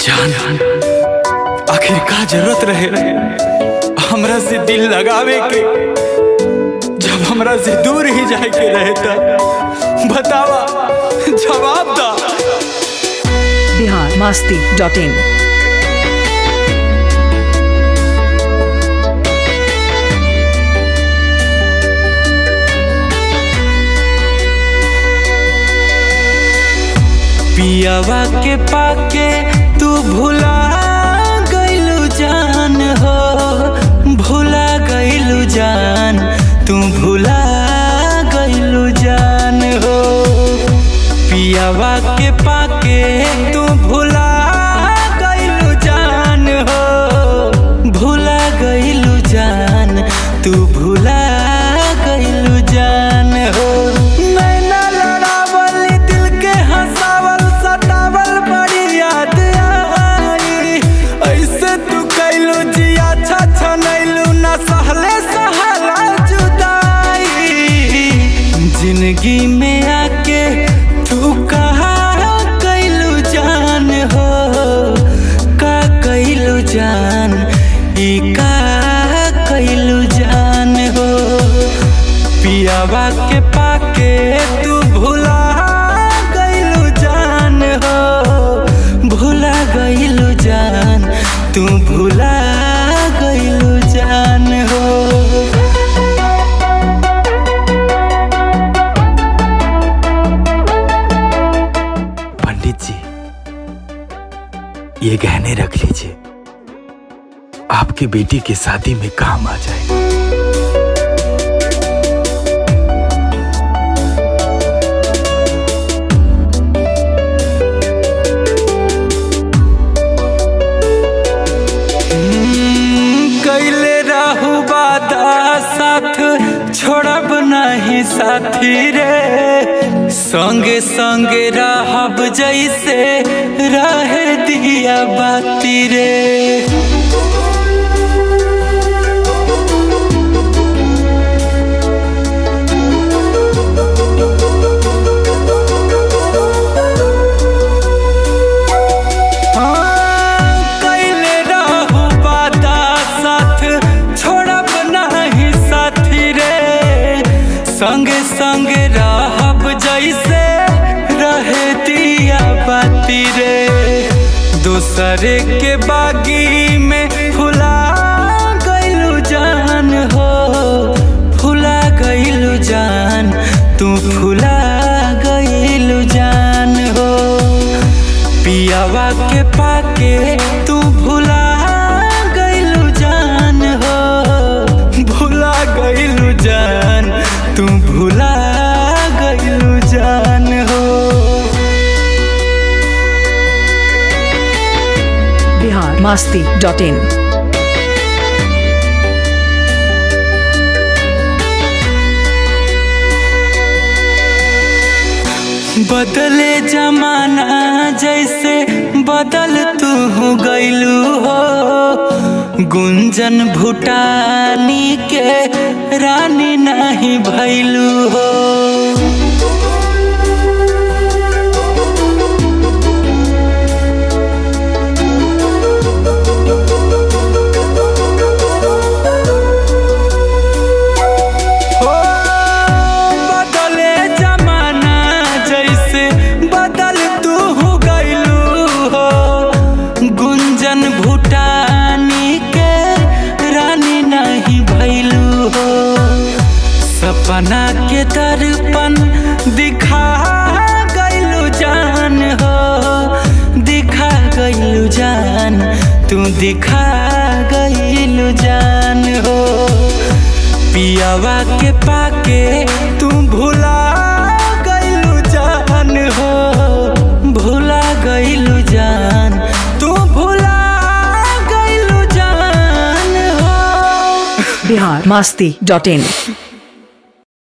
जान आखिर का जरूरत रहे हमरा से दिल लगावे के जब हमरा से दूर ही जाए के रहे था बतावा जवाब दा बिहार मास्ती डॉट इन पियावा के पाके तू भुला गइलू जान हो भुला गइलू जान तू भुला गइलू जान हो पियावा के पाके तू भुला गइलू जान हो भुला गइलू जान तू भुला गइलू जान हो नैना लड़ावल दिल के हंसावल सतावल बड़ी याद आई ऐसे तू कैलू जिया अच्छा नैलू ना सहले सहला जुदाई जिंदगी में आके तू कहा कैलू जान हो का कैलू जान ई का कैलू जान हो पियावा के पाके तू भुला गइलू जान हो भुला गइलू जान तू भुला गइलू जान हो पंडित जी ये गहने रख लीजिए आपकी बेटी की शादी में काम आ जाए कैले रहू बादा साथ छोड़ब नहीं साथी रे संगे संगे रहब जैसे रहे दिया बाती रे कैले रहू बादा साथ छोड़ब नहीं साथी रे संगे संगे रहब जैसे रहे दिया बाती रे दूसरे के बागी में फुला गइलू जान हो फुला गइलू जान तू फुला गइलू जान हो पियावा के पाके तू भुला गइलू जान हो भुला गइलू जान तू भुला गइलू जान हो बिहार मास्ती डॉट इन बदले जमाना जैसे बदल तू गइलू हो गुंजन भूटानी के रानी नहीं भैलू हो हो बदले जमाना जैसे बदल तू गइलू हो गुंजन भूटानी के रानी नहीं भैलू हो सपना के दर्पण दिखा गइलू जान हो दिखा गइलू जान तू दिखा गइलू जान हो पियावा के पाके तू भुला गइलू जान हो भुला गइलू जान तू भुला गइलू जान हो बिहार मास्ती डॉट इन